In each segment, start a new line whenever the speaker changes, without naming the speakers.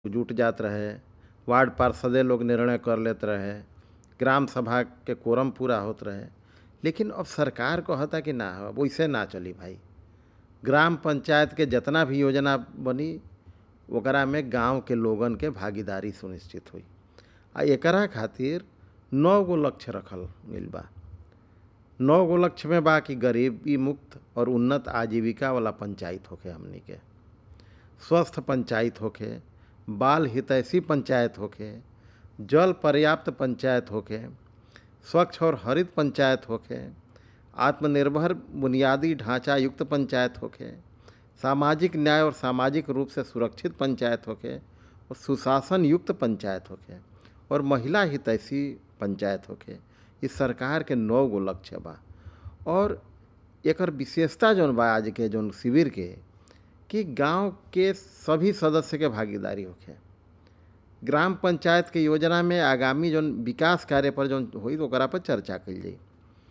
जुट जात रहे वार्ड पार्षदे लोग निर्णय कर लेत रहे ग्राम सभा के कोरम पूरा होत रहे लेकिन अब सरकार कहता कि ना वैसे ना चली भाई ग्राम पंचायत के जितना भी योजना बनी ओकरा में गांव के लोगन के भागीदारी सुनिश्चित हुई आ एकरा खातिर नौ गो लक्ष्य रखल गइल बा नौ गो लक्ष्य में बा कि गरीबी मुक्त और उन्नत आजीविका वाला पंचायत होखे हमनी के स्वस्थ पंचायत होखे बाल हितैषी पंचायत होखे जल पर्याप्त पंचायत होखे स्वच्छ और हरित पंचायत होखे आत्मनिर्भर बुनियादी ढांचा युक्त पंचायत होखे सामाजिक न्याय और सामाजिक रूप से सुरक्षित पंचायत होखे और सुशासन युक्त पंचायत होखे और महिला हितैषी पंचायत होखे इस सरकार के नौ गो लक्ष्य बा और एकर विशेषता जौन बा आज के जौन शिविर के कि गांव के सभी सदस्य के भागीदारी होखे ग्राम पंचायत के योजना में आगामी जौन विकास कार्य पर जौन होई ओकरा पर चर्चा कइल जाई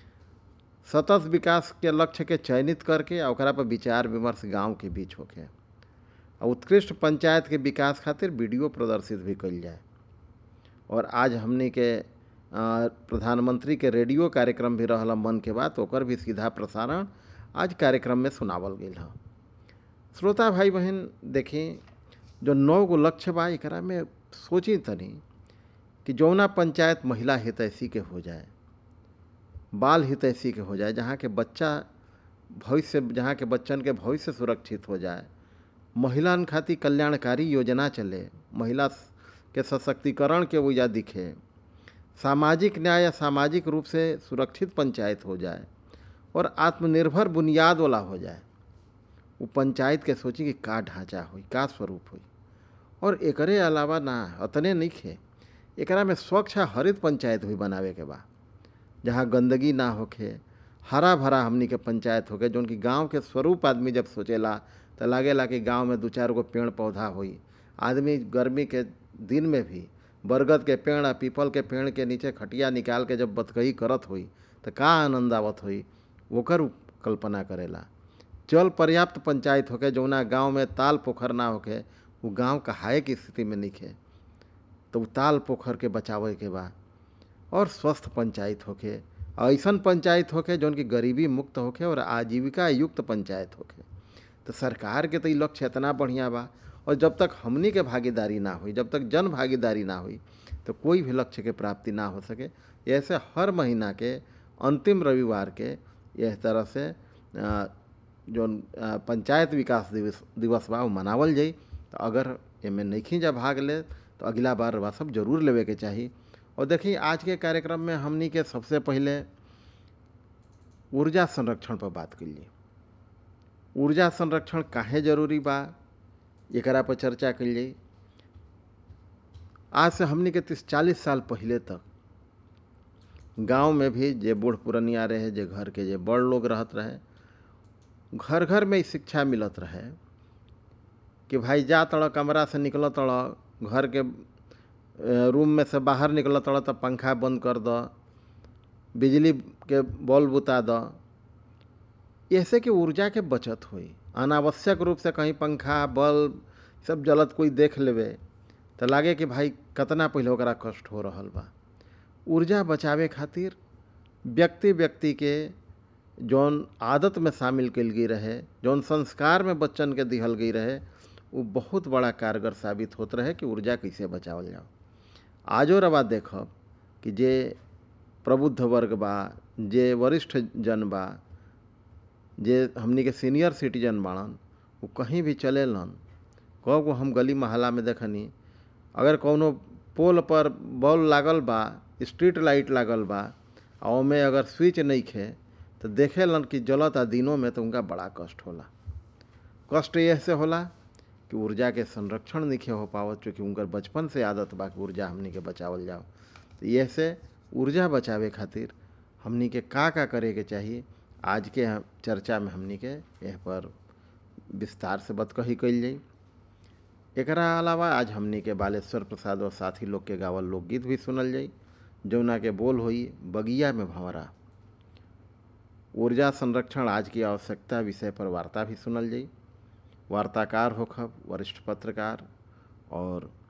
सतत विकास के लक्ष्य के चयनित करके आ ओकरा पर विचार विमर्श गांव के बीच होखे आ उत्कृष्ट पंचायत के विकास खातिर वीडियो प्रदर्शित भी कइल जाए और आज हमनी के प्रधानमंत्री के रेडियो कार्यक्रम भी रहल मन के बात ओकर भी सीधा प्रसारण आज कार्यक्रम में सुनावल गई है श्रोता भाई बहन देखी जो नौ गो लक्ष्य बा एकरा में सोची तनी कि जौना पंचायत महिला हितैषी के हो जाए बाल हितैषी के हो जाए जहाँ के बच्चा भविष्य जहाँ के बच्चन के भविष्य सुरक्षित हो जाए महिलान खातिर कल्याणकारी योजना चले महिला के सशक्तिकरण के वजह दिखे सामाजिक न्याय या सामाजिक रूप से सुरक्षित पंचायत हो जाए और आत्मनिर्भर बुनियाद वाला हो जाए वो पंचायत के सोची कि का ढांचा हुई का स्वरूप हुई और एकरे अलावा ना अतने नहीं खे एकरा में स्वच्छ हरित पंचायत हुई बनावे के बा जहाँ गंदगी ना होखे हरा भरा हमनी के पंचायत होके जौन कि गांव के स्वरूप आदमी जब सोचेला तो लागेला कि गांव में दू चार गो पेड़ पौधा हुई आदमी गर्मी के दिन में भी बरगद के पेड़ आ पीपल के पेड़ के नीचे खटिया निकाल के जब बतकही करत हुई तो का आनंद आवत हुई ओकर कल्पना करेला जल पर्याप्त पंचायत होके जौना गांव में ताल पोखर ना होके वो गांव कहाए की स्थिति में निखे तो ताल पोखर के बचावे के बा और स्वस्थ पंचायत होके ऐसन पंचायत होके जौन की गरीबी मुक्त होके और आजीविका युक्त पंचायत होके तो सरकार के तो ये लक्ष्य इतना बढ़िया बा और जब तक हमनी के भागीदारी ना हुई जब तक जन भागीदारी ना हुई तो कोई भी लक्ष्य के प्राप्ति ना हो सके ऐसे हर महीना के अंतिम रविवार के यह तरह से जो पंचायत विकास दिवस दिवस बा वो मनावल जाई तो अगर एमें नहीं जा भाग ले तो अगला बार बा सब जरूर लेवे के चाहिए और देखिए आज के कार्यक्रम में हमनी के सबसे पहले ऊर्जा संरक्षण पर बात करिए ऊर्जा संरक्षण काहे जरूरी बा एकरा पर चर्चा कल जाई आज से हमनी के तीस चालीस साल पहले तक गांव में भी जे बूढ़ पुरनिया रहे जे घर के जे बड़ लोग रहत रहे घर घर में शिक्षा मिलत रहे कि भाई जा तड़ कमरा से निकल तड़ घर के रूम में से बाहर निकल तड़ तो पंखा बंद कर द बिजली के बॉल बुता द ऐसे कि ऊर्जा के बचत हुई अनावश्यक रूप से कहीं पंखा बल्ब सब जलत कोई देख लेवे तो लागे कि भाई कतना पहले ओकरा कष्ट हो रहा बा ऊर्जा बचावे खातिर व्यक्ति व्यक्ति के जौन आदत में शामिल कल गई रहे जौन संस्कार में बच्चन के दिहल गई रहे वो बहुत बड़ा कारगर साबित होत रहे कि ऊर्जा कैसे बचावल जाओ आजो रवा देखब कि जे प्रबुद्ध वर्ग बा जे वरिष्ठ जन बा जे हमनी के सीनियर सिटीजन बाड़न वो कहीं भी चलेलन कब को हम गली मोहल्ला में देखनी अगर कौनो पोल पर बॉल लागल बा स्ट्रीट लाइट लागल बा और ओमे अगर स्विच नहीं खे तो देखेलन कि जलत आ दिनों में तो उनका बड़ा कष्ट होला कष्ट यह से होला कि ऊर्जा के संरक्षण नहीं हो पावत चूँकि उनकर बचपन से आदत बा कि ऊर्जा हमनी के बचावल जाओ तो यह से ऊर्जा बचावे खातिर हमनी के का का करे के चाहिए आज के चर्चा में हमनी के यह पर विस्तार से बतकही कल जाई एकरा अलावा आज हमनी के बालेश्वर प्रसाद और साथी लोग के गावल लोकगीत भी सुनल जाई जौना के बोल होई बगिया में भंवरा ऊर्जा संरक्षण आज की आवश्यकता विषय पर वार्ता भी सुनल जाई वार्ताकार होखब वरिष्ठ पत्रकार और